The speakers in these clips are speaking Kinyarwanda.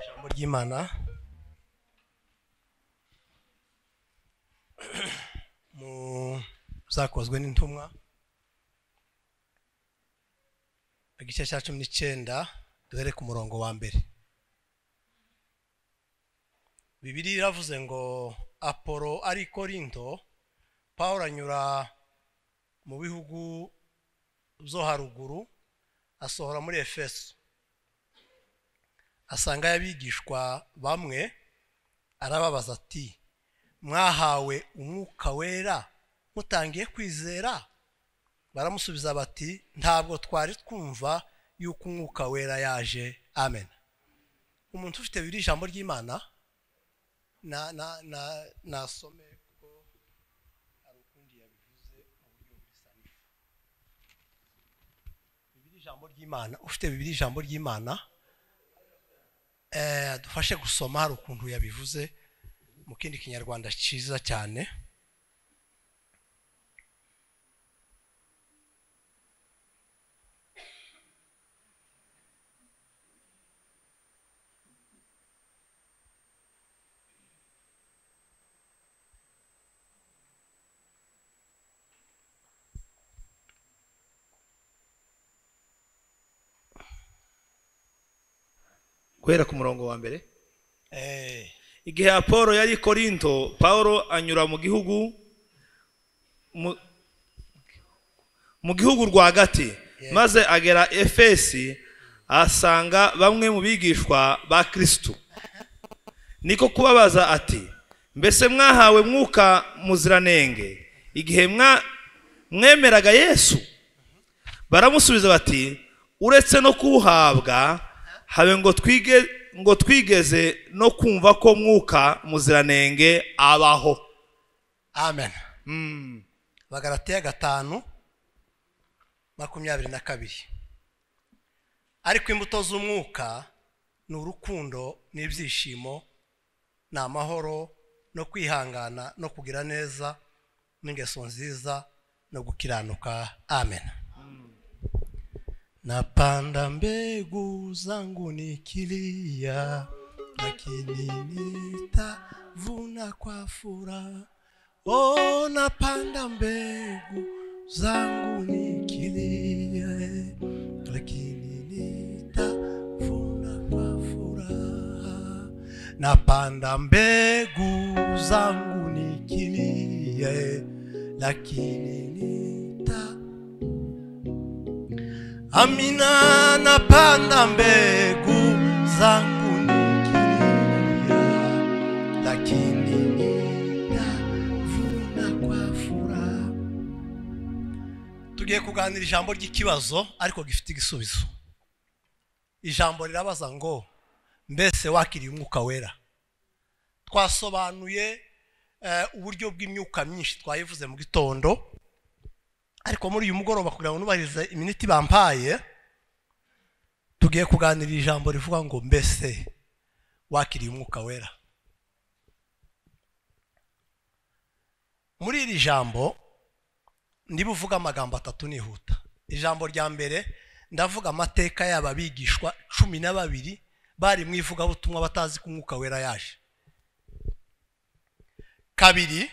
ijambo ry'imana mu zakozwe n'intumwa igice cya cumi n'icyenda duhere ku murongo wa mbere bibiriya iravuze ngo apolo ari i korinto paul anyura mu bihugu byo haruguru asohora muri efeso asanga y'abigishwa bamwe arababaza ati mwahawe umwuka wera mutangiye kwizera baramusubiza bati ntabwo twari twumva yuko umwuka wera yaje amen umuntu ufite biri ijambo ry'imana na na na nasome kuko hari ukundi yabivuze mu buryo busanifu bibiri ijambo ry'imana ufite bibiri ijambo ry'imana dufashe gusoma hari ukuntu yabivuze mu kindi kinyarwanda cyiza cyane guhera ku murongo wa mbere Eh, igihe apolo yari i korinto paul anyura mu gihugu mu- mu gihugu rwagati maze agera efesi asanga bamwe mu bigishwa ba kirisitu niko kubabaza ati mbese mwahawe mwuka muziranenge igihe mwa- mwemeraga yesu baramusubiza bati uretse no kuwuhabwa habe ngo twige ngo twigeze no kumva ko mwuka muziranenge abaho amen bagaratiya gatanu makumyabiri na kabiri ariko imbuto z'umwuka ni urukundo n'ibyishimo ni amahoro no kwihangana no kugira neza n'ingeso nziza no gukiranuka amen napanda mbegu zangu nikilia lakini nitavuna kwa furaha o napanda mbegu zangu nikilia eh, lakini nitavuna kwa furaha napanda mbegu zangu nikilia eh, lakini nita Amina napanda mbegu zangu nikilia, lakini nitavuna kwa furaha. Tugiye kuganira ijambo ry'ikibazo ariko gifite igisubizo. Ijambo rirabaza ngo mbese wakiriye umwuka wera? Twasobanuye eh, uburyo bw'imyuka myinshi twayivuze mu gitondo ariko muri uyu mugoroba kugira ngo nubahirize iminota ibampaye tugiye kuganirira ijambo rivuga ngo mbese wakiriye umwuka wera muri iri jambo ndiba uvuga amagambo atatu nihuta ijambo rya mbere ndavuga amateka yaba abigishwa cumi na babiri bari mu ivugabutumwa batazi ko umwuka wera yaje kabiri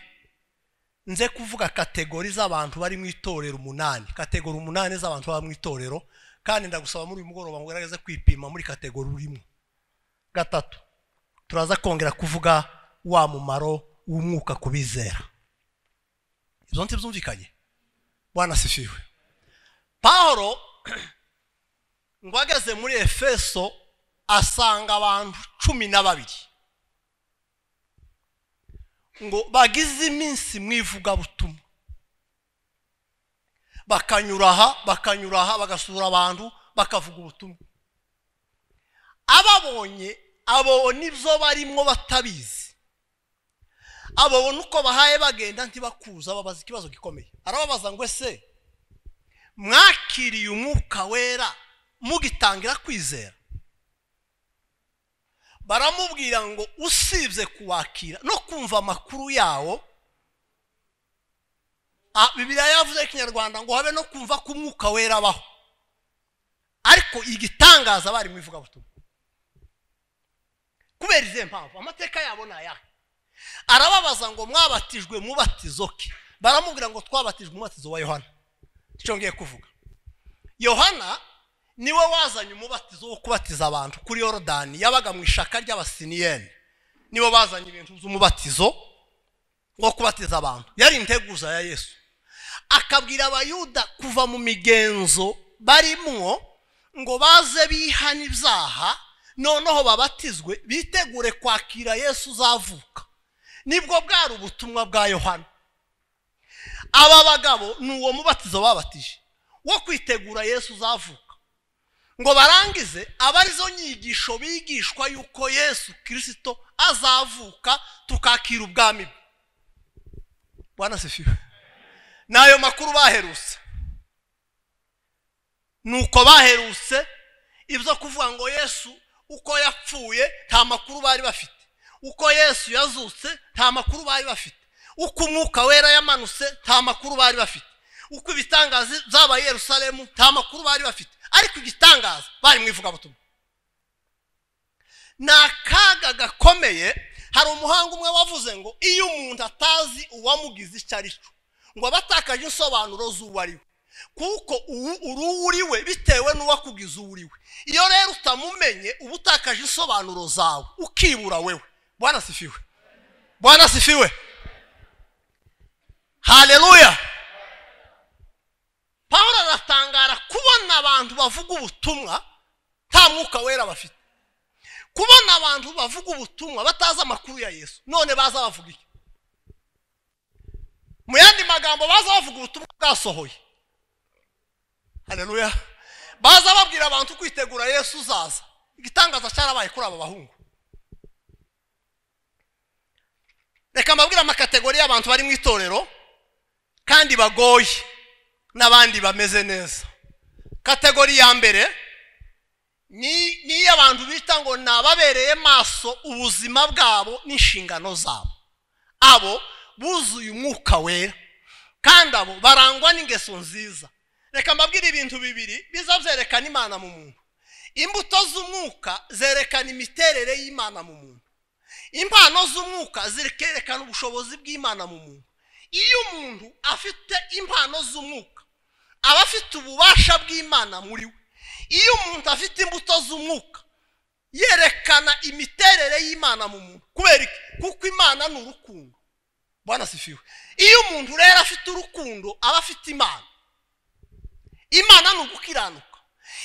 nze kuvuga kategori z'abantu bari mu itorero umunani kategori umunani z'abantu baba mu itorero kandi ndagusaba muri uyu mugoroba ngo ugerageze kwipima muri kategori urimo gatatu turaza kongera kuvuga wa mumaro w'umwuka ku bizera ibyo ntibyumvikanye wanasifiwe pahoro ngo ageze muri efeso asanga abantu cumi na babiri ngo bagize iminsi mu ivugabutumwa bakanyura aha bakanyura aha bagasura abantu bakavuga ubutumwa ababonye ababona ibyo barimo batabizi ababona uko bahaye bagenda ntibakuza babaza ikibazo gikomeye arababaza ngo ese mwakiriye umwuka wera mugitangira kwizera baramubwira ngo usibye kuwakira no kumva amakuru yawo ah, bibiliya yavuze ikinyarwanda ngo habe no kumva ko umwuka wera abaho ariko igitangaza bari mu ivugabutumwa kubera izihe mpamvu amateka yabo ni ayahe arababaza ngo mwabatijwe mubatizo ke baramubwira ngo twabatijwe umubatizo wa yohana icyo ngiye kuvuga yohana niwe wazanye umubatizo wo kubatiza abantu kuri yorodani yabaga mu ishaka ry'abasiniyeni nibo bazanye ibintu by'umubatizo wo kubatiza abantu yari integuza ya yesu akabwira abayuda kuva mu migenzo barimwo ngo baze bihane ibyaha noneho babatizwe bitegure kwakira yesu uzavuka nibwo bwari ubutumwa bwa yohana aba bagabo ni uwo mubatizo babatije wo kwitegura yesu uzavuka ngo barangize aba arizo nyigisho bigishwa yuko yesu kirisito azavuka tukakira ubwami bwe bwana sifiwe ni ayo makuru baherutse nuko baherutse ibyo kuvuga ngo yesu uko yapfuye nta makuru bari bafite uko yesu yazutse nta makuru bari bafite uko umwuka wera yamanutse nta makuru bari bafite uko ibitangaza byabaye Yerusalemu nta makuru bari bafite ariko igitangaza bari mu ivugabutumwa ni akaga gakomeye hari umuhanga umwe wavuze ngo iyo umuntu atazi uwamugize icyo ari cyo ngo aba atakaje insobanuro z'uwo ari we kuko uri uwo uri we bitewe n'uwakugize uwo uri we iyo rero utamumenye uba utakaje insobanuro zawe ukibura wewe bwana sifiwe bwana sifiwe hareruya paul aratangara kubona abantu bavuga ubutumwa nta mwuka wera bafite kubona abantu bavuga ubutumwa batazi amakuru ya yesu none baza bavuga iki mu yandi magambo baza bavuga ubutumwa bwasohoye hareruya baza babwira abantu kwitegura yesu uzaza igitangaza cyarabaye kuri aba bahungu reka mbabwire amakategori y'abantu bari mu itorero kandi bagoye n'abandi bameze neza kategori ya mbere ni iy'abantu bita ngo ni ababereye maso ubuzima bwabo n'inshingano zabo abo buzuye umwuka wera kandi abo barangwa n'ingeso nziza reka mbabwire ibintu bibiri biza byerekana imana mu muntu imbuto z'umwuka zerekana imiterere y'imana mu muntu impano z'umwuka zerekana ubushobozi bw'imana mu muntu iyo umuntu afite impano z'umwuka aba afite ububasha bw'imana muri we iyo umuntu afite imbuto z'umwuka yerekana imiterere y'imana mu muntu kubera kuko imana ni urukundo bwana sifiwe iyo umuntu rero afite urukundo aba afite imana imana ni ugukiranuka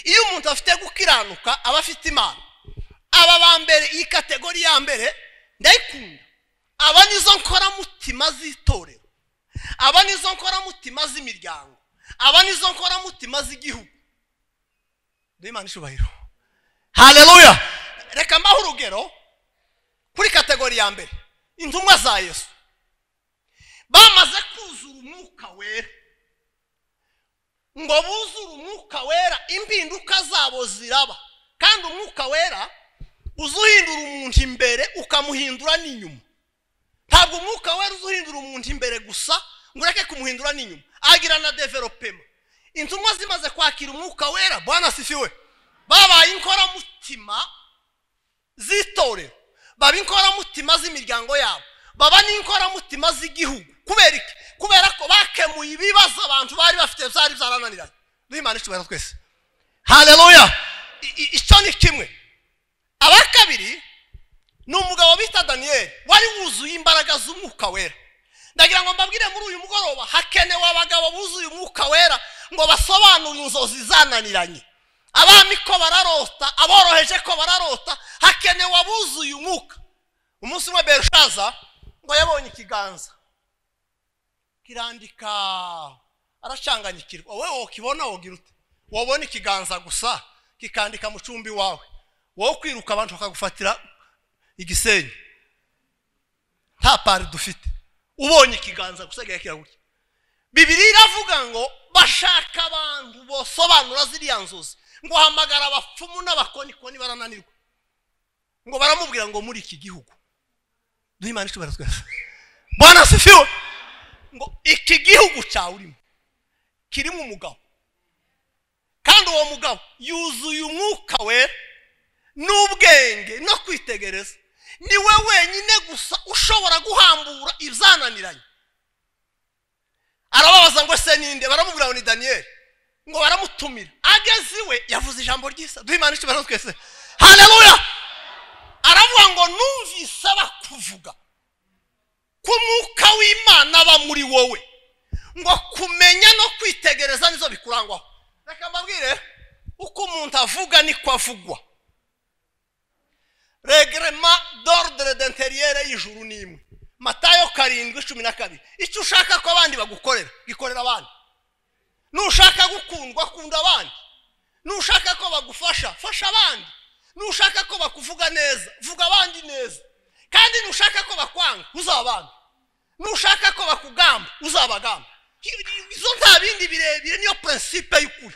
iyo umuntu afite gukiranuka aba afite imana aba ba mbere iyi kategori ya mbere ndayikunda aba nizo nkoramutima z'itorero aba nizo nkoramutima z'imiryango aba nizo nkoramutima z'igihugu ndabona ishubahiro hareruya reka mbaho urugero kuri kategori ya mbere intumwa za yesu bamaze kuzura umwuka wera ngo buzure umwuka wera impinduka zabo ziraba kandi umwuka wera uza uhindura umuntu imbere ukamuhindura n'inyuma ntabwo umwuka wera uza uhindura umuntu imbere gusa ngo ureke kumuhindura n'inyuma agira na developema intumwa zimaze kwakira umwuka wera bwana sifiwe babaye inkoramutima z'itorero baba inkoramutima z'imiryango yabo baba n'inkoramutima z'igihugu kubera iki kubera ko bakemuye ibibazo abantu bari bafite byari byarananiranye duhimana icyubahiro twese hareruya icyo ni kimwe aba kabiri ni umugabo bita daniyeli wari wuzuye imbaraga z'umwuka wera ndagira ngo mbabwire muri uyu mugoroba hakenewe abagabo buzuye umwuka wera ngo basobanure inzozi zananiranye abami ko bararota aboroheje ko bararota hakenewe abuzuye umwuka umunsi umwe berushaza ngo yabonye ikiganza kirandika aracanganyikirwa wowe wakibona wogira ute wabona ikiganza gusa kikandika mu cumbi wawe wowe kwiruka abantu bakagufatira igisenyi nta pari dufite ubonye ikiganza gusa kiraguke bibiri iravuga ngo bashaka abantu bosobanura ziriya nzozi ngo hamagara abapfumu n'abakonikoni barananirwa ngo baramubwira ngo muri iki gihugu duhimane ishobora twese bwana sifiwe ngo iki gihugu cyawe urimo kirimo umugabo kandi uwo mugabo yuzuye umwuka wera n'ubwenge no kwitegereza niwe wenyine gusa ushobora guhambura ibyananiranye arababaza ngo se ninde baramubwira ngo ni daniyeli ngo baramutumira ageze iwe yavuze ijambo ryiza duhimana icyubahiro twese hareruya aravuga ngo numvise bakuvuga ko umwuka w'imana aba muri wowe ngo kumenya no kwitegereza nizo bikurangwaho reka mbabwire uko umuntu avuga niko avugwa regerema dorudere denteriyere y'ijuru ni imwe matayo karindwi cumi na kabiri icyo ushaka ko abandi bagukorera gikorera abandi nushaka gukundwa kunda abandi nushaka ko bagufasha fasha abandi nushaka ko bakuvuga neza vuga abandi neza kandi nushaka ko bakwanga uzabange nushaka ko bakugamba uzabagamba izo nta bindi birebire niyo prinsipe y'ukuri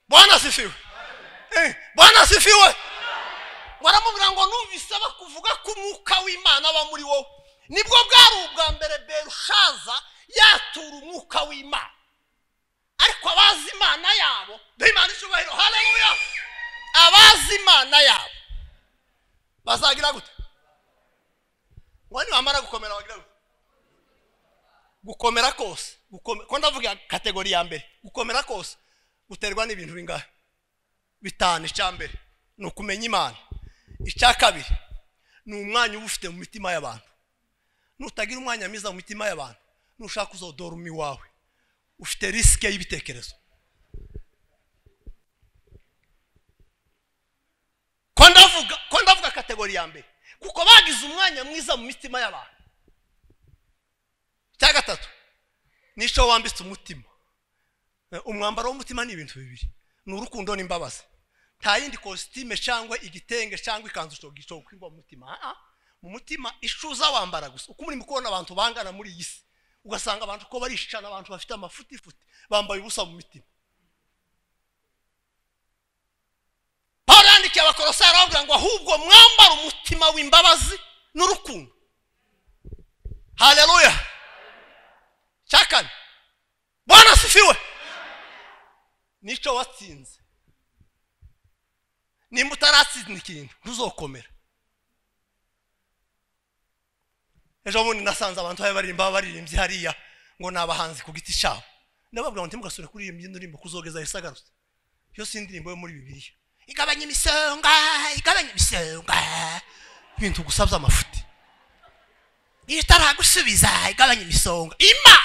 bwana sifiwe Eh, bwana sifiwe baramubwira ngo numvise bakuvuga ko umwuka w'imana aba muri wowe nibwo bwari ubwa mbere berushaza yatura umwuka w'imana ariko abazi imana yabo duhimana icyubahiro hareruya abazi imana yabo bazagira gute ngo nibamara gukomera bagira gute gukomera kose gukome- ko ndavuga kategori ya mbere gukomera kose guterwa n'ibintu bingahe bitanu icya mbere ni ukumenya imana icya kabiri ni umwanya uba ufite mu mitima y'abantu nutagira umwanya mwiza mu mitima y'abantu nushaka uzodora umi wawe ufite risike y'ibitekerezo ko ndavuga ko ndavuga kategori ya mbere kuko bagize umwanya mwiza mu mitima y'abantu icya gatatu nicyo wambitse umutima Eh, umwambaro w'umutima ni ibintu bibiri ni urukundo n'imbabazi nta yindi kositime cyangwa igitenge cyangwa ikanzu cogicogo kwigwa mu mutima Ah, ah. mu mutima icuza wambara gusa uko urimo kubona abantu bangana muri iyi si ugasanga abantu ko barishicana abantu bafite amafutifuti bambaye ubusa mu mitima pawulo yandikiye abakorosayi arababwira ngo ahubwo mwambara umutima w'imbabazi n'urukundo haleluya cya kane bwana asifiwe nicyo watsinze nimba utaratsinda ikintu ntuzokomera ejo bundi nasanze abantu bari baririmba baririmbye hariya ngo ni abahanzi ku giti cyabo ndababwira ngo ntimugasubire kuririmba iyo ndirimbo kuzogeza isagarutse yo si indirimbo yo muri bibiliya igabanya imisonga igabanya imisonga ibintu gusa by'amafuti iyo itaragusubiza igabanya imisonga imana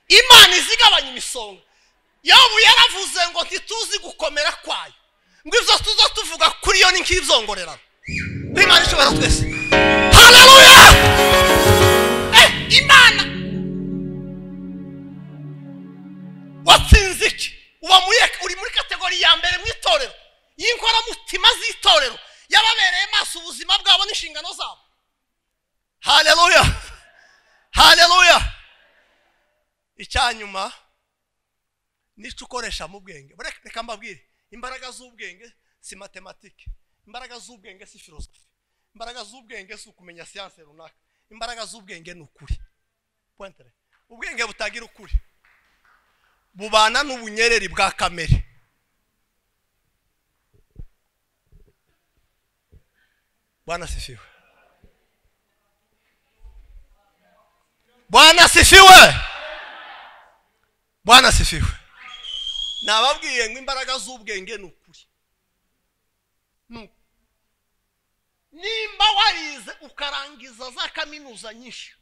imana izigabanya imisonga yobu yaravuze ngo ntituzi gukomera kwayo ngo ibyo tuzo tuvuga kuri yo ni nk'ibyongorerano imana ishobora twese haleluya Eh, imana watsinze iki uba muri uri muri kategori ya mbere mu itorero y'inkoramutima z'itorero yababereye maso ubuzima bwabo n'inshingano zabo haleluya haleluya icyanyuma nicyo ukoresha mu bwenge Bare- reka mbabwire imbaraga z'ubwenge si matematike imbaraga z'ubwenge si filosofi imbaraga z'ubwenge si ukumenya siyanse runaka imbaraga z'ubwenge ni ukuri Pointere. ubwenge butagira ukuri bubana n'ubunyereri bwa kamere bwana sifiwe bwana sifiwe bwana sifiwe nababwiye ngo imbaraga z'ubwenge ni ukuri Ni ukuri. nimba warize ukarangiza za kaminuza nyinshi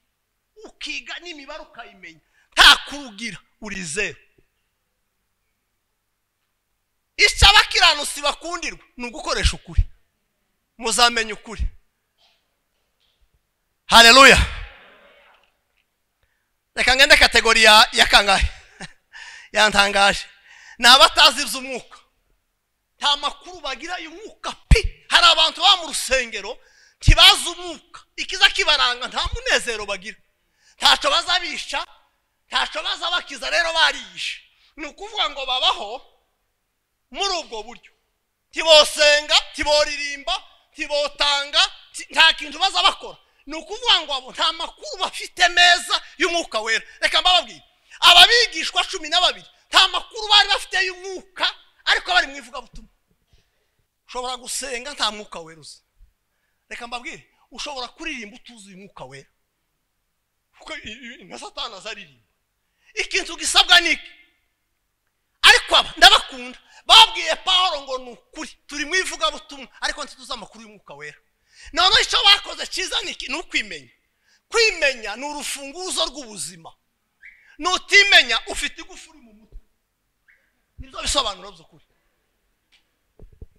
ukiga n'imibare ukayimenya nta kurugira uri zeru icyo abakiranutsi bakundirwa ni ugukoresha ukuri muzamenya ukuri hareruya reka ngende kategori ya ya kangahe yantangaje ni abatazi iby'umwuka nta makuru bagira y'umwuka pe hari abantu baba mu rusengero ntibazi umwuka ikiza kibaranga nta munezero bagira ntacyo baza bisha ntacyo baza bakiza rero bariyishe ni ukuvuga ngo babaho muri ubwo buryo ntibosenga ntiboririmba ntibotanga ti- nta kintu baza bakora ni ukuvuga ngo abo nta makuru bafite meza y'umwuka wera reka mbababwire ababigishwa cumi na babiri nta makuru bari bafite y'umwuka ariko bari mu ivugabutumwa ushobora gusenga nta mwuka wera uzi reka mbabwire ushobora kuririmba utuzuye umwuka wera kuko i- i- na satani azaririmba ikintu gisabwa ni iki ariko aba ndabakunda babwiye paul ngo ni ukuri turi mu ivugabutumwa ariko ntituzi amakuru y'umwuka wera none icyo bakoze cyiza ni iki? ni ukwimenya kwimenya ni urufunguzo rw'ubuzima nutimenya ufite igufu uri mu mutwe nibyo bisobanuro by'ukuri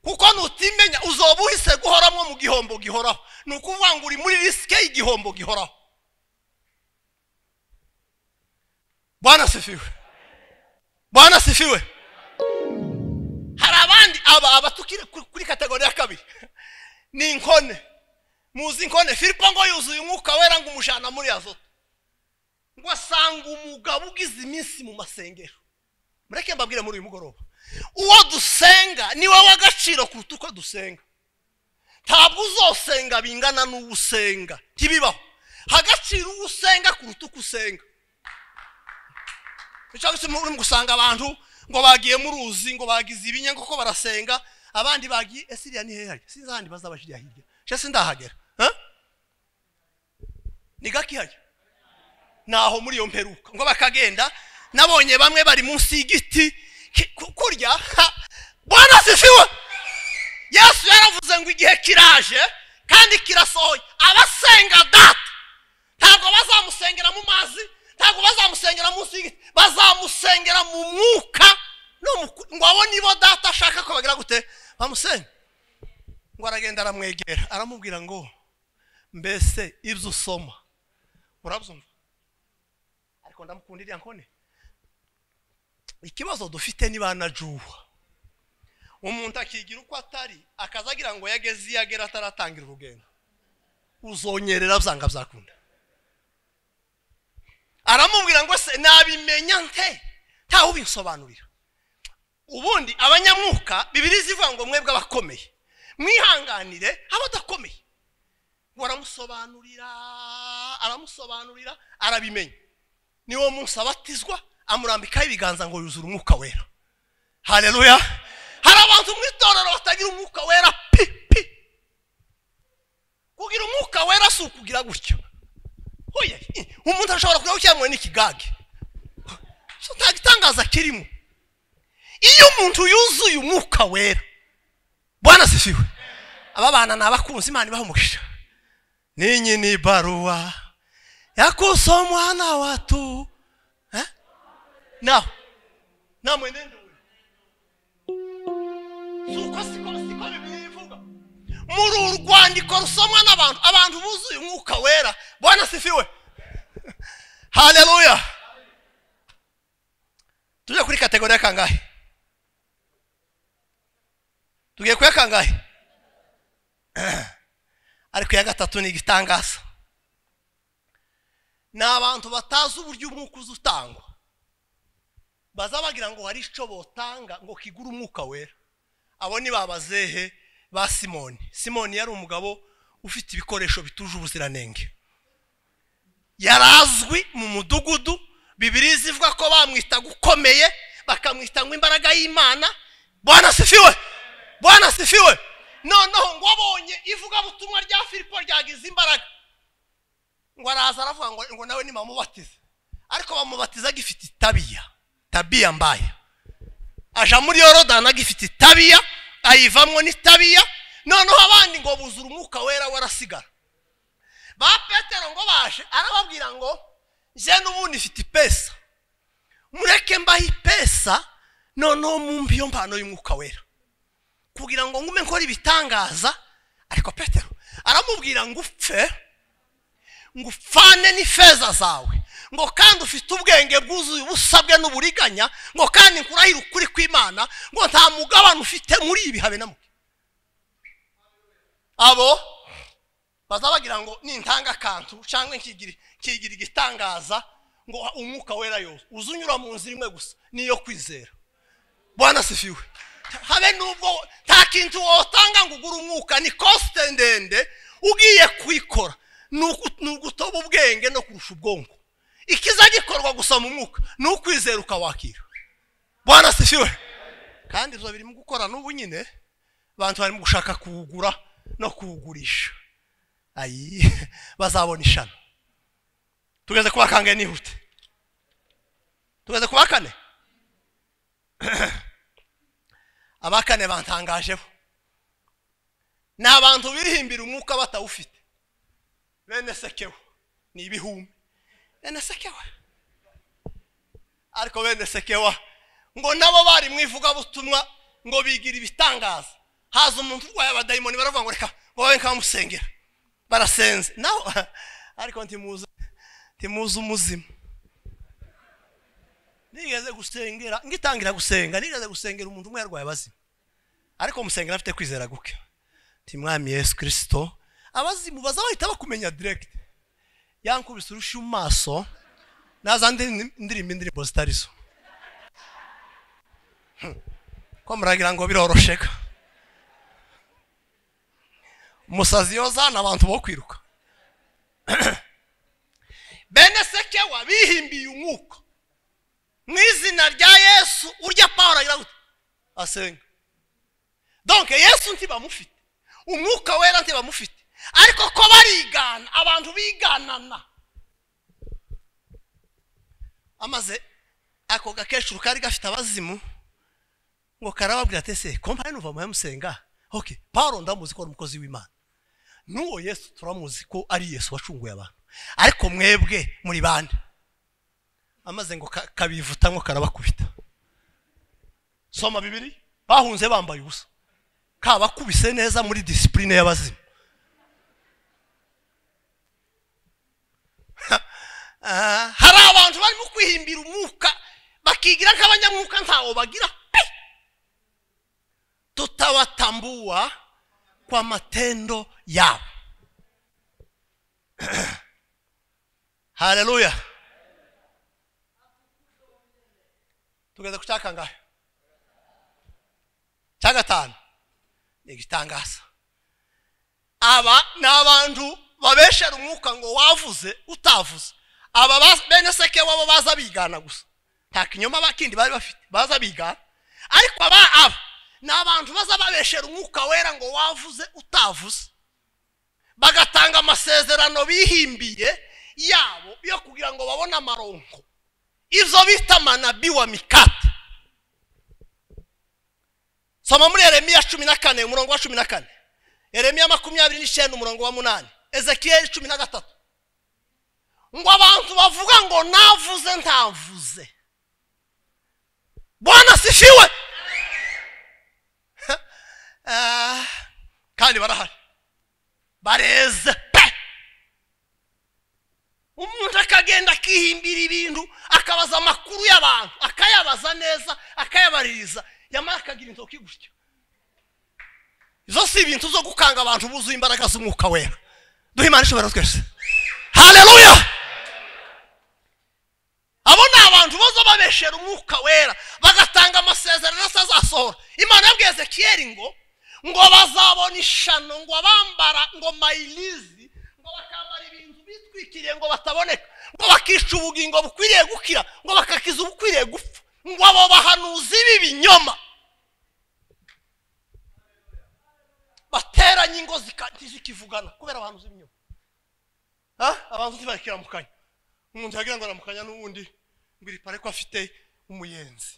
kuko nutimenya uzoba uhise guhoramo mu gihombo gihoraho ni ukuvuga ngo uri muri risike y'igihombo gihoraho bwana sifiwe bwana sifiwe hari abandi aba abatukire kuri- kuri kategori ya kabiri ni inkone muzi inkone filipo ngo yuzuye umwuka wera ngo umujana muri azoto ngo asanga umugabo ugize iminsi mu masengero mureke mbabwire muri uyu mugoroba uwo dusenga niwe w'agaciro kuruta uko dusenga ntabwo uzosenga bingana n'uwo usenga ntibibaho hagaciro uwo usenga kuruta uko usenga nicyo gituma uri gusanga abantu ngo bagiye mu ruzi ngo bagize ibinya kuko barasenga abandi bagiye ese iriya ni hehe sinzi ahandi bazaba hirya hirya nshya sindahagera ha? ni gake ihajya naho muri iyo mperuka ngo bakagenda nabonye bamwe bari munsi y'igiti ki- ku- kurya ha, bwana sifiwe yesu yaravuze ngo igihe kiraje kandi kirasohoye abasenga data ntabwo bazamusengera mu mazi ntabwo bazamusengera munsi y'igiti bazamusengera mu mwuka no mu ku- ngo abo nibo data ashaka ko bagira gute bamusenge ngo aragenda aramwegera aramubwira ngo mbese ibyo usoma urabyumva ariko ndamukunda iriya nkone ikibazo dufite ni ba na juwa umuntu akigira uko atari akaza agira ngo yageze iyo agera ataratangira urugendo uzonyerera byanga byakunda aramubwira ngo se nabimenya nte ntawe ubinsobanurira ubundi abanyamwuka bibiri zivuga ngo mwebwe abakomeye mwihanganire abadakomeye ngo aramusobanurira aramusobanurira arabimenya niwo munsi abatizwa amurambikaho ibiganza ngo yuzure umwuka wera hareruya hari abantu mu itorero batagira umwuka wera pi pi kugira umwuka wera si ukugira gutyo hoya eh, umuntu ashobora kureba cyangwa n'ikigage so nta gitangaza kirimo iyo umuntu yuzuye umwuka wera bwana sifiwe aba bana ni abakunzi imana ibaha umugisha ninyi ni baruwa yakusomwa na watu eh? na na mwenendo ule. suko siko siko bibiliya ivuga muri uru rwandiko rusomwa n'abantu abantu buzuye umwuka wera bwana sifiwe haleluya tujye kuri kategori ya kangahe tugiye kuya kangahe ariko iya gatatu ni igitangaza ni abantu batazi uburyo umwuka uza utangwa baza bagira ngo hari icyo botanga ngo kigure umwuka wera abo ni babazehe ba simoni simoni yari umugabo ufite ibikoresho bituje ubuziranenge yari azwi mu mudugudu bibiri zivuga ko bamwitaga ukomeye bakamwita ngo imbaraga y'imana bwana sifiwe bwana sifiwe noneho ngo abonye ivugabutumwa rya filipo ryagize imbaraga ngo araza aravuga ngo, ngo nawe nimamubatize ariko bamubatiza agifite itabiya tabiya mbaya aja muri yorodani agifite itabiya ayivamwo n'itabiya noneho abandi ngo buzura umwuka wera warasigara ba petero ngo baje arababwira ngo njye n'ubundi ifite ipesa mureke mbahe ipesa noneho mumbi iyo mpano y'umwuka wera kugira ngo ngume nkora ibitangaza ariko petero aramubwira ngo upfe ngo upfane n'ifeza zawe ngo kandi ufite ubwenge bwuzuye ubusabwe n'uburiganya ngo kandi nkurahire ukuri kw'imana ngo nta mugabane ufite muri ibi habe na muke abo baza bagira ngo nintanga akantu cyangwa nkigira nkigira igitangaza ngo umwuka wera yose uza unyura mu nzira imwe gusa niyo kwizera bwana sifiwe habe nubwo nta kintu wotanga ngo ugure umwuka ni kosite ndende ugiye kuyikora ni ugu- ni ugutoba ubwenge no kurusha ubwonko ikiza gikorwa gusa mu mwuka ni ukwizera ukawakira bwana sifiwe kandi ibyo birimo gukora n'ubu nyine abantu barimo gushaka kuwugura no kuwugurisha ayi bazabona ishami tugeze kuwa kangahe nihute tugeze kuwa kane aba kane bantangajeho ni abantu birihimbira umwuka batawufite bene sekewe ni ibihumbi bene sekewa ariko bene sekewa ngo nabo bari mu ivugabutumwa ngo bigira ibitangaza haza umuntu urwaye abadayimoni baravuga ngo reka ngo babe nkabamusengera barasenze naho ariko ntimuzi ntimuzi umuzima nigeze gusengera ngitangira gusenga nigeze gusengera umuntu umwe yarwaye abazima ariko musengera afite kwizera guke ntimwami yesu kirisito abazimu baza bahita bakumenya diregiti yankubise urusha mu maso nazandi ndirimbo indirimbo zitari zo ko muragira ngo birorosheka umusazi yozana abantu bo kwiruka bene sekewa bihimbiye umwuka mu izina rya yesu urya pawuro agira gute asenga donke yesu ntibamufite umwuka wera ntibamufite ariko ko barigana abantu biganana amaze ako gakecuru kari gafite abazimu ngo karababwira ati ese kompani nuva muhe musenga oke pawuro ndamuzi ko ari umukozi w'imana n'uwo yesu turamuzi ko ari yesu wacunguye abantu ariko mwebwe muri bande amaze ngo kabivuta ngo karabakubita soma bibiri bahunze bambaye ubusa kabakubise neza muri disipurine y'abazima hari abantu barimo kwihimbira umwuka bakigira nk'abanyamwuka ntawo bagira pe tutawatambua kwa matendo yabo haleluya tugeze ku cyakangahe cya gatanu ni igitangaza aba ni abantu babeshera umwuka ngo wavuze utavuze aba bene seke wabo baza bigana gusa nta kinyoma kindi bari bafite baza bigana ariko aba aba ni abantu baza babeshera umwuka wera ngo wavuze utavuze bagatanga amasezerano bihimbiye yabo yo kugira ngo babone amaronko izo bita manabi wa mikati soma muri eremiya cumi na kane umurongo wa cumi na kane eremiya makumyabiri n'icyenda umurongo wa munani ezekiyeli cumi na gatatu ngo abantu bavuga ngo navuze ntavuze bwana sifiwe kandi barahari bareze pe umuntu akagenda akihimbira ibintu akabaza amakuru y'abantu akayabaza neza akayabaririza yamara akagira inzoki gutyo izo si ibintu zo gukanga abantu buzuye imbaraga z'umwuka wera duhe imana ishobora twese haleluya abo ni abantu boza babeshera umwuka wera bagatanga amasezerano atazasohora imana yabwiye zekiyeri ngo ngo bazabona ishano ngo bambara ngo mayirizi ngo bakambara ibintu bitwikiriye ngo bataboneka ngo bakica ubugingo bukwiriye gukira ngo bakakiza ubukwiriye gupfa ngo abo bahanuzi b'ibinyoma bateranye ingo zikivugana kubera abahanuzi b'ibinyoma abantu ntibakiramukanya umuntu yagira ngo aramukanya n'uwundi ngo iripare ko afite umuyenzi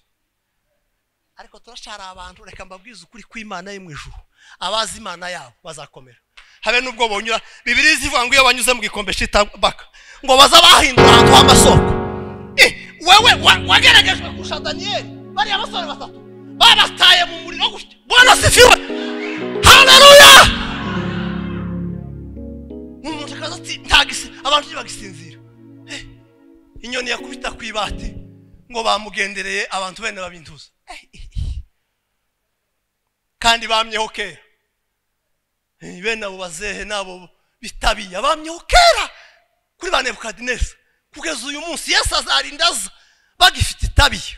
ariko turashara abantu reka mbabwize ukuri kw'imana yo mu ijuru abazi imana yabo bazakomera habe n'ubwo bonyura bibiri zivuga ngo iyo banyuze mu gikombe baka ngo baza bahindura ahantu h'amasoko wewe wageragejwe kurusha daniyeli bariya basore batatu babataye mu muriro gutya bwana sifiwe haleluya umuntu akaza ati ntagisi abantu ntibagisinzira inyoni yakubita ku ibati ngo bamugendereye abantu bene babintuza kandi bamyeho kera bene abo bazehe n'abo bitabiye bamyeho kera kuri ba nebukadineza kugeza uyu munsi yesu azarinda aza bagifite itabiye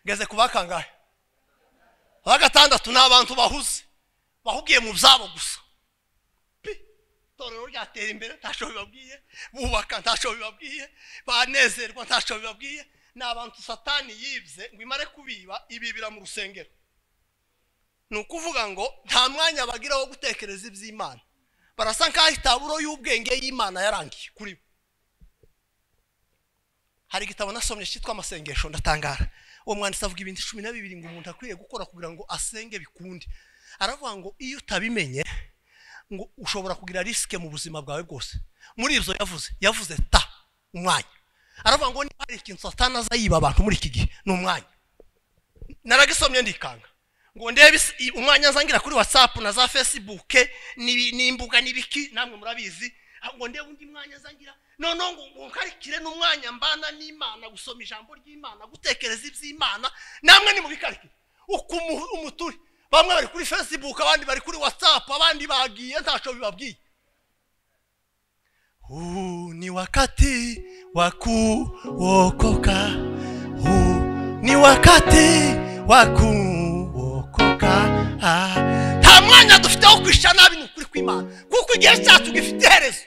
ngeze ku bakangahe ba gatandatu ni abantu bahuze bahugiye mu byabo gusa itorero ryatera imbere ntacyo bibabwiye bubaka ntacyo bibabwiye banezerwa ntacyo bibabwiye ni abantu satani yibye ngo imare kubiba ibibira mu rusengero ni ukuvuga ngo nta mwanya bagira wo gutekereza iby'imana barasa nk'aho itaburo y'ubwenge y'imana yarangiye kuri bo hari igitabo nasomye cyitwa amasengesho ndatangara uwo mwanditsi avuga ibintu cumi na bibiri ngo umuntu akwiriye gukora kugira ngo asenge bikunde aravuga ngo iyo utabimenye ngo ushobora kugira risike mu buzima bwawe bwose muri ibyo yavuze yavuze ta umwanya aravuga ngo niba hari ikintu satanaza yiba abantu muri iki gihe ni umwanya naragisomye ndikanga ngo ndebe isi- umwanya nzangira kuri watsapu na za fesibuke n'ibi- n'imbuga n'ibiki namwe murabizi Ah, ngo ndebe undi mwanya nzangira noneho ngo ngo nkarikire n'umwanya mbana n'imana gusoma ijambo ry'imana gutekereza iby'imana namwe nimubikarike uko umu- umuturi bamwe bari kuri fesibuke abandi bari kuri watsapu abandi bagiye ntacyo bibabwiye huu ni wakati wa kuokoka huu ni wakati wa kuokoka Ah, nta mwanya dufite wo kwishyira nabi ni ukuri kw'imana kuko igihe cyacu gifite iherezo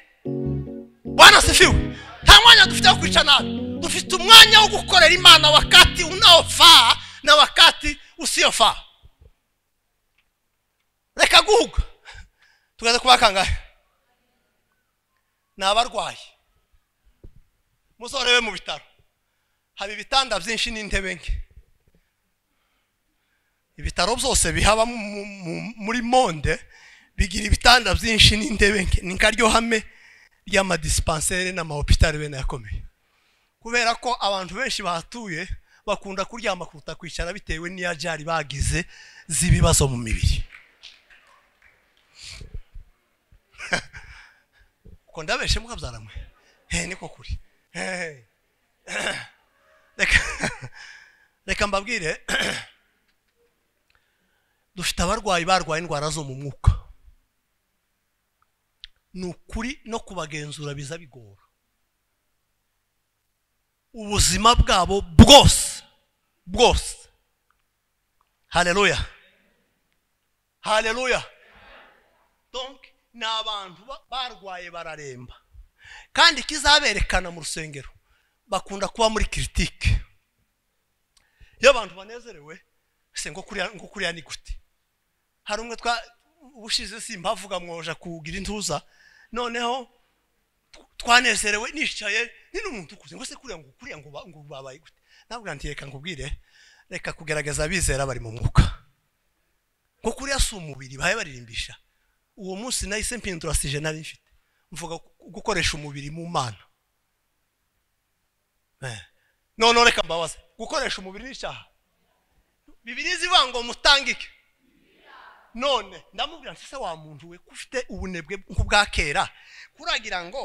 bwana sifiwe nta mwanya dufite wo kwica nabi dufite umwanya wo gukorera imana wakati unaofaa na wakati usiofaa reka guhuga tugaze kuba kangahe ni abarwayi musorewe mu bitaro haba ibitanda byinshi n'intebe nke ibitaro byose bihaba mu- mu- mu- muri monde bigira ibitanda byinshi n'intebe nke ni nkaryo hame ry'amadispensere n'amahopitari bene yakomeye kubera ko abantu benshi bahatuye bakunda kuryama kuruta kwicara bitewe n'iyajari bagize z'ibibazo mu mibiri uko ndabeshe mukabyaramwe he niko kuri He. reka reka mbabwire dufite abarwayi barwaye indwara zo mu mwuka ni ukuri no kubagenzura biza bigora ubuzima bwabo bwose bwose haleluya haleluya donc ni abantu ba- barwaye bararemba kandi ikizaberekana mu rusengero bakunda kuba muri kiritike iyo abantu banezerewe se ngo kuriya ngo kuriya ni gute hari umwe twa ubushize simba avuga mwoja kugira intuza noneho tw- twanezerewe nicaye ni n'umuntu ukuze ngo se kuriya ngo kuriya ngo ba- ngo babaye gute ntabwo nti reka nkubwire reka kugerageza abizera bari mu mwuka ngo kuriya si umubiri bahe baririmbisha uwo munsi nahise mpindura sije nari mfite mvuga gu- gukoresha umubiri mu mana Eh. noneho reka mbabaze gukoresha umubiri n'icyaha bibiri zivuga ngo mutangike none ndamubwira nti se wa muntu we ko ufite ubunebwe nk'ubwa kera kuragira ngo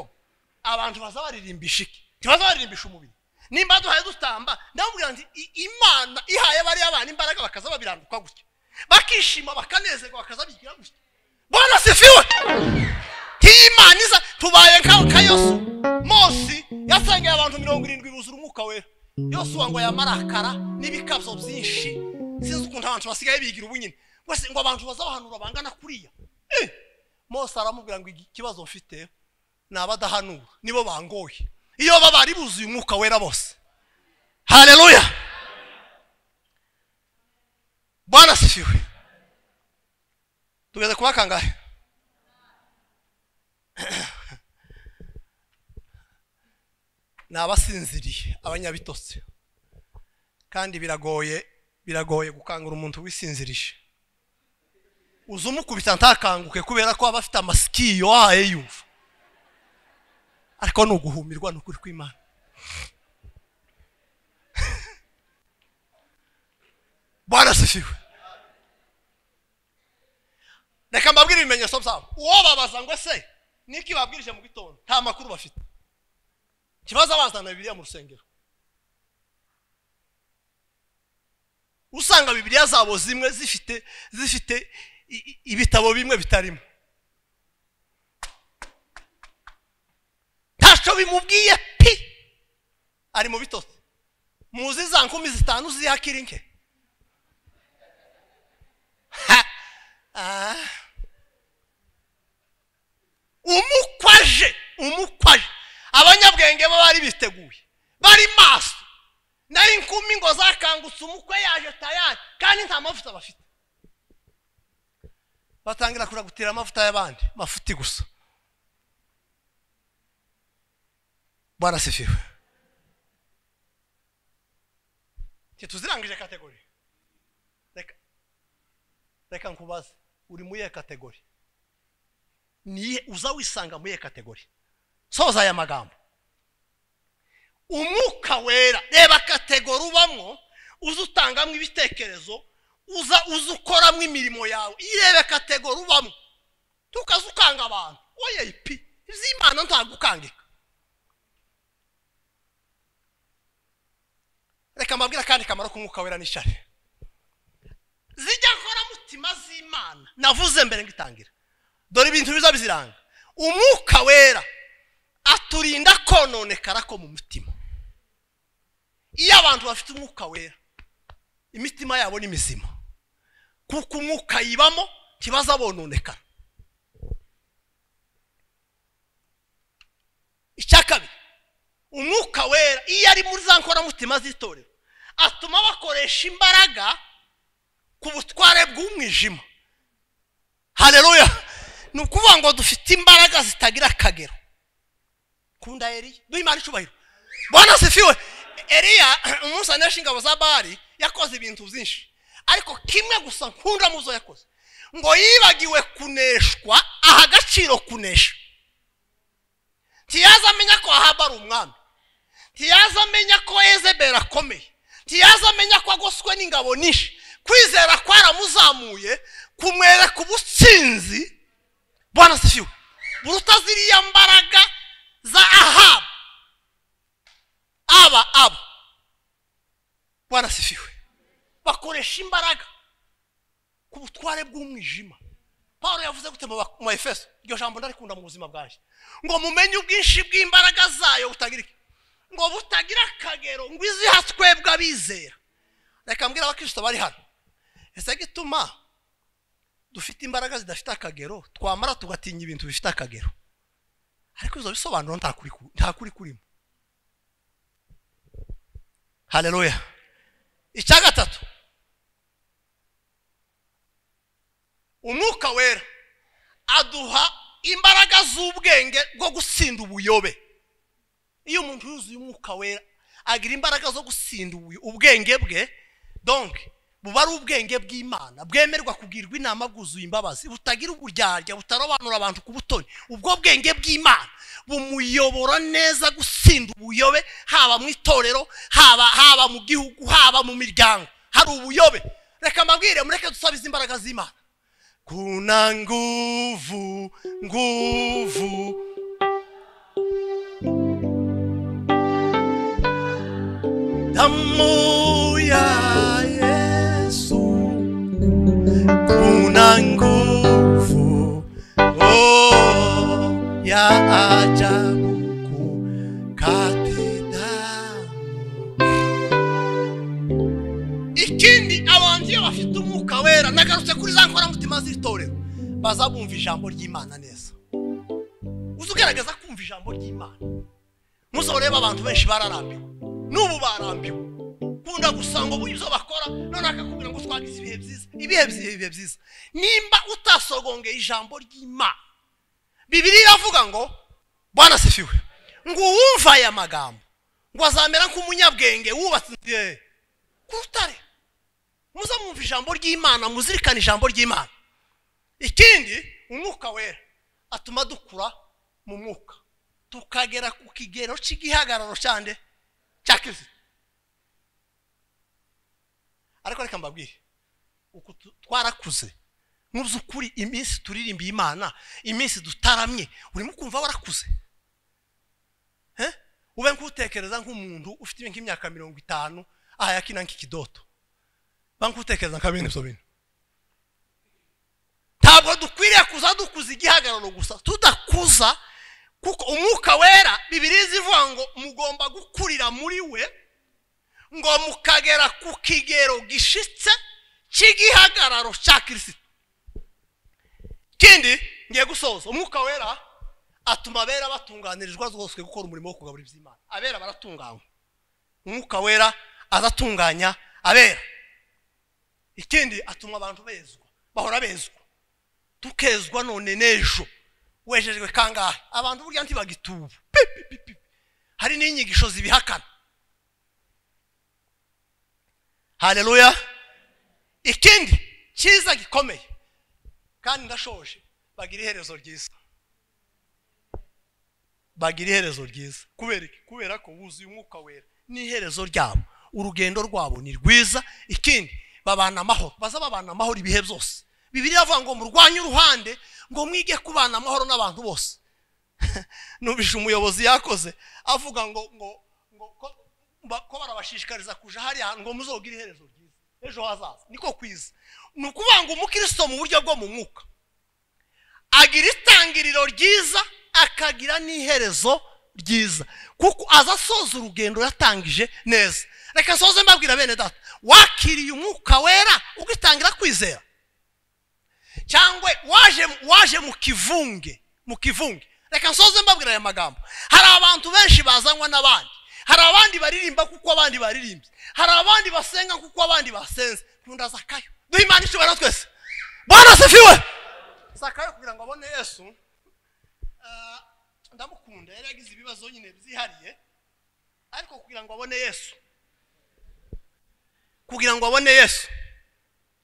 abantu baza baririmbisha iki ntibaza baririmbisha umubiri nimba duhaye dutamba ndamubwira nti i- imana ihaye bariya bana imbaraga bakaza babiranduka gutya bakishima bakanezerwa bakaza bigira gutya bwana sifiwe ntiyi imana iza tubaye nka nka yosu mose yasengeye abantu mirongo irindwi buzura umwuka wera yosuwa ngo yamarakara n'ibikabyo byinshi sinzi ukuntu abantu basigaye bigira ubunyine Wese ngo abantu bazabahanura bangana kuriya Eh, mose aramubwira ngo igi- ikibazo mfite ni abadahanura nibo bangoye iyo baba bari buzuye umwuka wera bose haleluya bwana sifiwe tugeze kuba kangahe ni abasinziriye abanyabitotsi kandi biragoye biragoye gukangura umuntu wisinzirije uza umukubita ntakanguke kubera ko aba afite amasikiyo ahaye yumva ariko ni uguhumirwa ni ukuri kw'imana barasifiwe reka mbabwire ibimenyetso byabo uwo babaza ngo ese niki babwirije mu gitondo nta makuru bafite ikibazo bazana bibiliya mu rusengero usanga bibiliya zabo zimwe zifite zifite i- i- ibitabo bimwe bitarimo ntacyo bimubwiye pi ari mu bitotsi muzi za nkumi zitanu zihakira inke Ha! Ah. umukwaje umukwaje abanyabwenge bo bari biteguye bari maso nayo inkumi ngo zakangutse umukwe yaje tayari kandi nta mavuta bafite batangira kuragutira amavuta y'abandi mafuti gusa barasifiwe tuzirangije kategori reka reka nkubaze uri muri iyo kategori niye uza wisanga muri iyo kategori soza aya magambo umwuka wera reba kategori ubamo uza utangamo ibitekerezo uza uza ukoramo imirimo yawe irebe kategori ubamo tukaza ukanga abantu wowe ipi iz'imana ntabwo ukangika reka mbabwire akandi kamaro k'umwuka wera n'ishari zijya nkoramutima z'imana navuze mbere ngo itangira dore ibintu biza biziranga umwuka wera aturinda kononekara ko mu mutima iyo abantu bafite umwuka wera imitima yabo ni mizima kuko umwuka yibamo ntibazabononekara icya kabiri umwuka wera iyo ari muri za nkoramutima z'itorero atuma bakoresha imbaraga ku butware bw'umwijima hareruya ni ukuvuga ngo dufite imbaraga zitagira akagero kunda eriya duhe imana icubahiro bwana sifiwe eriya umunsi anesha ingabo za bari yakoze ibintu byinshi ariko kimwe gusa nkunda mu zo yakoze ngo yibagiwe kuneshwa aha agaciro kunesha ntiyaza amenya ko ahaba ari umwami ntiyaza amenya ko ezebera akomeye ntiyaza amenya ko agoswe n'ingabo nyinshi kwizera kwaramuzamuye kumwereka ubutsinzi bwana sifiwe buruta ziriya mbaraga za ahabu aba aba bwana sifiwe bakoresha imbaraga ku butware bw'umwijima paul yavuze gute mu efeso iryo jambo ndarikunda mu buzima bwanjye ngo mumenye ubwinshi bw'imbaraga zayo butagira ngo butagira akagero ngo iziha twebwe abizera reka mbwira abakristo bari hano ese gituma dufite imbaraga zidafite akagero twamara tugatinya ibintu bifite akagero ariko izo bisobanuro nta kuri kurimo hareruya icya gatatu umwuka wera aduha imbaraga z'ubwenge bwo gutsinda ubuyobe iyo umuntu yuzuye umwuka wera agira imbaraga zo gutsinda ubwenge bwe donke buba ari ubwenge bw'imana bwemerwa kugirwa inama bwuzuye imbabazi butagira uburyarya butarobanura abantu ku butoni ubwo bwenge bw'imana bumuyobora neza gusinda ubuyobe haba mu itorero haba haba mu gihugu haba mu miryango hari ubuyobe reka mbabwire mureke dusabe izi mbaraga z'imana kuna nguvu nguvu damu ya yesu kuna nguvu oh, ya ajabu kukati damu ikindi abantu iyo bafite umwuka wera nagarutse kuri za nkoramutima z'itorero baza bumva ijambo ry'imana neza uzi ugaragaza kumva ijambo ry'imana muzoreba abantu benshi bararambiwe n'ubu barambiwe ukunda gusanga ubu ibyo bakora none akakubwira ngo twagize ibihe byiza ibihe byiza ibihe byiza nimba utasogongeye ijambo ry'imana bibiri iravuga ngo bwana sifiwe ngo uwumva aya magambo ngo azamera nk'umunyabwenge wubatse inzu ye ku rutare muze mwumva ijambo ry'imana muzirikane ijambo ry'imana ikindi umwuka wera atuma dukura mu mwuka tukagera ku kigero cy'igihagararo cyande cya kirisito ariko reka mbabwire uku twarakuze nk'uzukuri iminsi turirimbiye imana iminsi dutaramye urimo kumva warakuze ube nk'utekereza nk'umuntu ufite nk'imyaka mirongo itanu aha yakina nk'ikidodo ba nk'utekereza nka bene ibyo bintu ntabwo dukwiriye kuza dukuza igihagararo gusa tudakuza kuko umwuka wera bibiri zivuga ngo mugomba gukurira muri we ngo mukagera ku kigero gishitse cy'igihagararo cya kirisito ikindi ngiye gusoza umwuka wera atuma abera batunganirizwa rwose gukora umurimo wo kugabura iby'imana abera baratunganywa umwuka wera aratunganya abera ikindi atuma abantu bezwa bahora bezwa tukezwa none n'ejo wejejwe kangahe abantu burya ntibagituba hari n'inyigisho zibihakana hareruya ikindi cyiza gikomeye kandi ndashoje bagira iherezo ryiza bagira iherezo ryiza kubera iki kubera ko wuzuye umwuka wera n'iherezo ryabo urugendo rwabo ni rwiza ikindi babana amahoro baza babana amahoro ibihe byose bibiri iravuga ngo murwanye uruhande ngo mwige kubana amahoro n'abantu bose nubishe umuyobozi yakoze avuga ngo ngo ngo ko barabashishikariza kuja hariya ngo muzogire iherezo ryiza ejo hazaza niko kwiza ni ukuvuga ngo umukristo mu buryo bwo mu mwuka agira itangiriro ryiza akagira n'iherezo ryiza kuko aza asoza urugendo yatangije neza reka nsoze mbabwira bene data wakiriye umwuka wera ugitangira kwizera cyangwa waje waje mu kivunge mu kivunge reka nsoze mbabwira aya magambo hari abantu benshi bazanwa n'abandi hari abandi baririmba kuko abandi baririmbye hari abandi basenga kuko abandi basenze nkunda zakayo duhe imana ishobora na twese bwana sifiwe zakayo kugira ngo abone yesu ndamukunda yari yagize ibibazo nyine byihariye ariko kugira ngo abone yesu kugira ngo abone yesu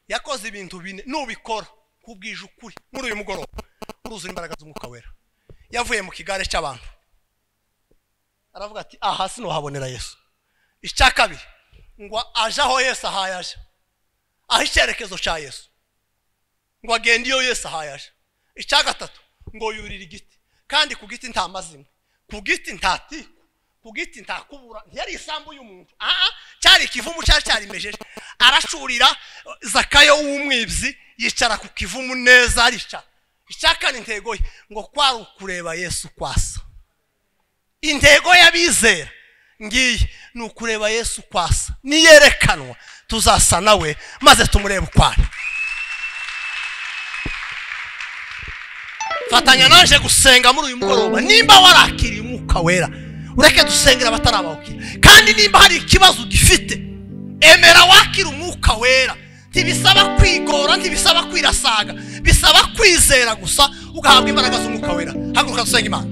yakoze ibintu bine nubikora kubwije ukuri muri uyu mugoroba uruzura imbaraga z'umwuka wera yavuye mu kigare cy'abantu aravuga ati aha sinohabonera yesu icya kabiri ngo aje aho yesu ahaye aje aho icyerekezo cya yesu ngo agende iyo yesu ahaye aje icya gatatu ngo yurire igiti kandi ku giti nta mazina ku giti nta tiku ku giti ntakubura ntiyari isambu y'umuntu aha cyari ikivumu cyari cyarimejeje aracurira zakayo w'umwibzi yicara ku kivumu neza aricara icyakana intego ye ngo kwari ukureba yesu kwasa intego y'abizera ngiyi ni ukureba yesu kwasa niyerekanwa tuzasa nawe maze tumurebe uko ari fatanya naje gusenga muri uyu mugoroba nimba warakiriye umwuka wera ureke dusengera abatarabawukira kandi nimba hari ikibazo ugifite emera wakira umwuka wera ntibisaba kwigora ntibisaba kwirasaga bisaba kwizera gusa ugahabwa imbaraga z'umwuka wera haguruka dusenga imana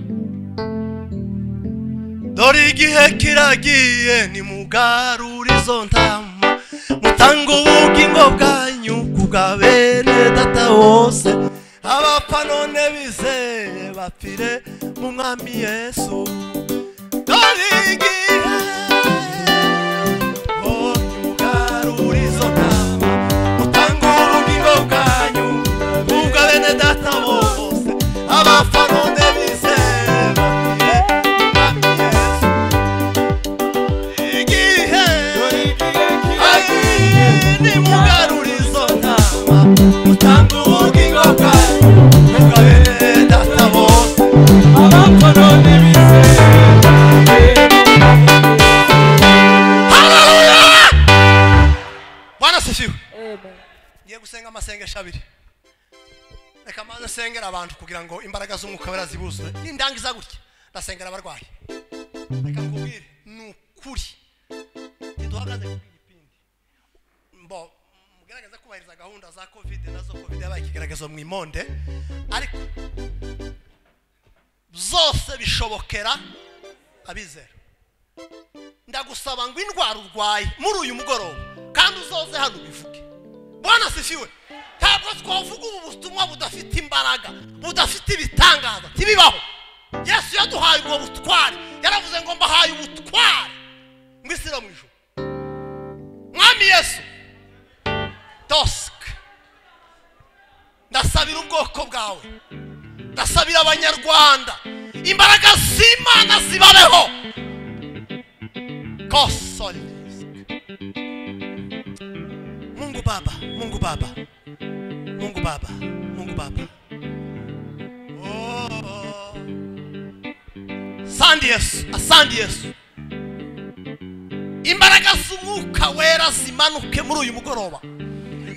dore igihe kiragiye nimugarure izo ntama mutanga ubugingo bwanyu ku bwa bene data wose abapfa none bizeye bapfire mu mwami yesu dore igihe ngiye gusenga amasengesho abiri reka maze asengera abantu kugira ngo imbaraga z'umwuka wera zibuzure n'indangiza gutya ndasengera abarwayi reka nkubwire ni ukuri ntiduhagaze ku gipindi mbo mugerageze kubahiriza gahunda za kovide nazo kovide yabaye ikigaragazo mu imonde ariko zose bishobokera abizera ndagusaba ngo indwara urwaye muri uyu mugoroba kandi uzoze hano ubivuge bwana sifiwe ntabwo twavuga ubu butumwa budafite imbaraga budafite ibitangaza ntibibaho yesu yaduhaye ubwo butware yaravuze ngo mbahaye ubutware mu isi no mu ijoro mwami yesu dosike ndasabira ubwoko bwawe ndasabira abanyarwanda imbaraga z'imana zibabeho kosori mungu baba mungu baba mungu baba mungu baba Oh. asante yesu asante yesu imbaraga z'umwuka wera zimanuke muri uyu mugoroba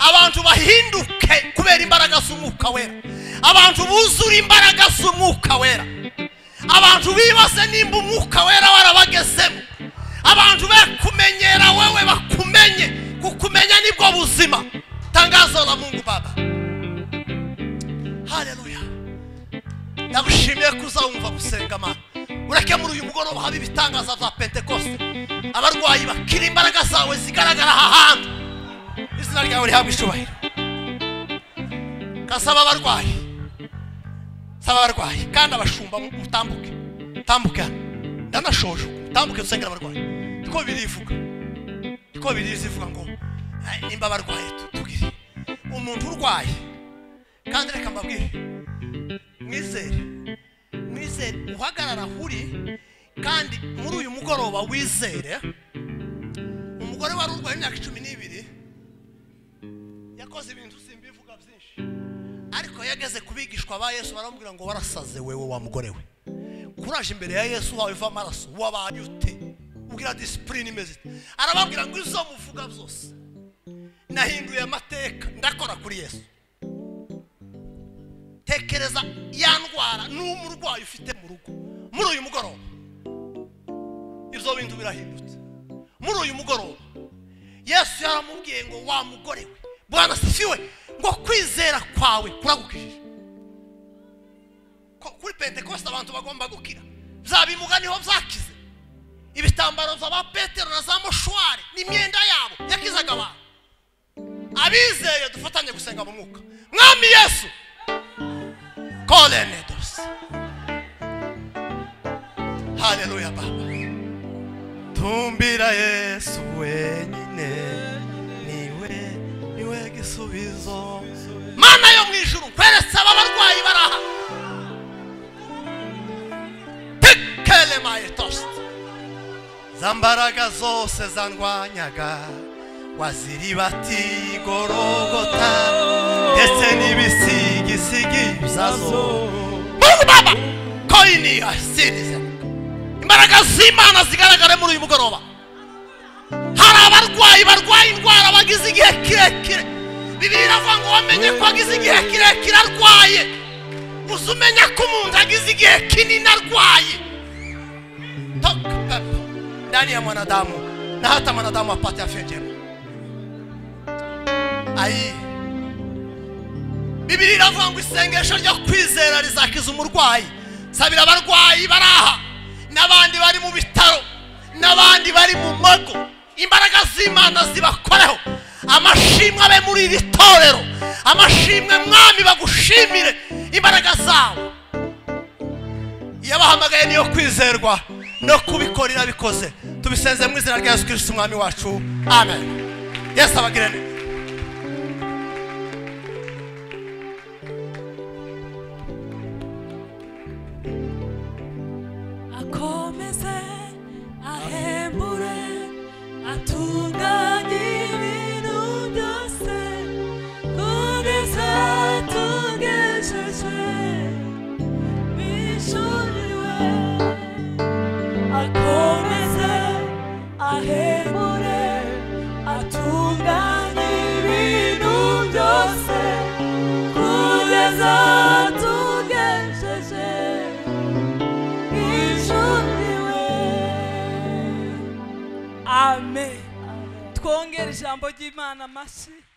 abantu bahinduke kubera imbaraga z'umwuka wera abantu buzura imbaraga z'umwuka wera abantu bibaze nimba umwuka wera warabagezemo abantu be kumenyera wewe bakumenye kukumenya nibwo buzima tangazo la mungu baba gusenga mana ureke muri uyu mugoroba habe ibitangaza bya pentekoste abarwayi bakira imbaraga zawe zigaragara aha hantu izina ryawe rihabwa icubahiro gasaba abarwayi saba abarwayi kandi abashumba mutambuke mutambuke hano ndanashoje mutambuke dusengera abarwayi niko birivuga niko birizivuga ngo "Ay, nimba abarwaye tubwire umuntu urwaye kandi reka mbabwire mwizere mwizere uhagarara aho uri kandi muri uyu mugoroba wizere umugore wari urwaye imyaka cumi n'ibiri yakoze ibintu simbivuga byinshi ariko yageze ku bigishwa ba yesu baramubwira ngo warasaze wewe wa mugore we kuraje imbere ya yesu wawe iva amaraso wabaye ute ubwira disipurine imeze ite arababwira ngo izo muvuga byose nahinduye amateka ndakora kuri yesu tekereza ya ndwara n'umurwayi ufite mu rugo muri uyu mugoroba ibyo bintu birahindutse muri uyu mugoroba yesu yaramubwiye ngo wa mugore we bwana sifiwe ngo kwizera kwawe kuragukijije ko kuri pentekoste abantu bagomba gukira bya bimuga niho byakize ibitambaro bya ba petero na za moshwari n'imyenda yabo yakizaga abantu abizeye dufatanye gusenga mu mwuka mwami yesu korenedos haleluya baba tumbira yesu wenyine niwe niwe gisubizo mana yo mu ijuru kweretse aba barwayi bari aha pikele mayetost za mbaraga zose zandwanyaga waziribatiye igorogota ndetse n'ibisigisigi byazo mungu baba koyini asirize imbaraga z'imana zigaragare muri uyu mugoroba hari abarwayi barwaye indwara bagize igihe kirekire bibiri iravuga ngo wamenye ko agize igihe kirekire arwaye gusa umenya ko umuntu agize igihe kinini arwaye toka pepo ndani ya mwanadamu na hata mwanadamu apate afya njema ayi bibiri iravuga ngo isengesho ryo kwizera rizakiza umurwayi sabira abarwayi bari aha n'abandi bari mu bitaro n'abandi bari mu mago imbaraga z'imana zibakoreho amashimwe abe muri iri torero amashimwe mwami bagushimire imbaraga zawe yabahamagaye niyo kwizerwa no kubikorera abikoze tubisenze mu izina rya yesu kirisiti umwami wacu amen yesu abagire neza akomeze ahembure atunganye ibintu byose kugeza tugejeje bishuriwe akomeze ahembure atunganye ibintu byose kugeza tugejeje amen twongere ijambo ry'imana amashyi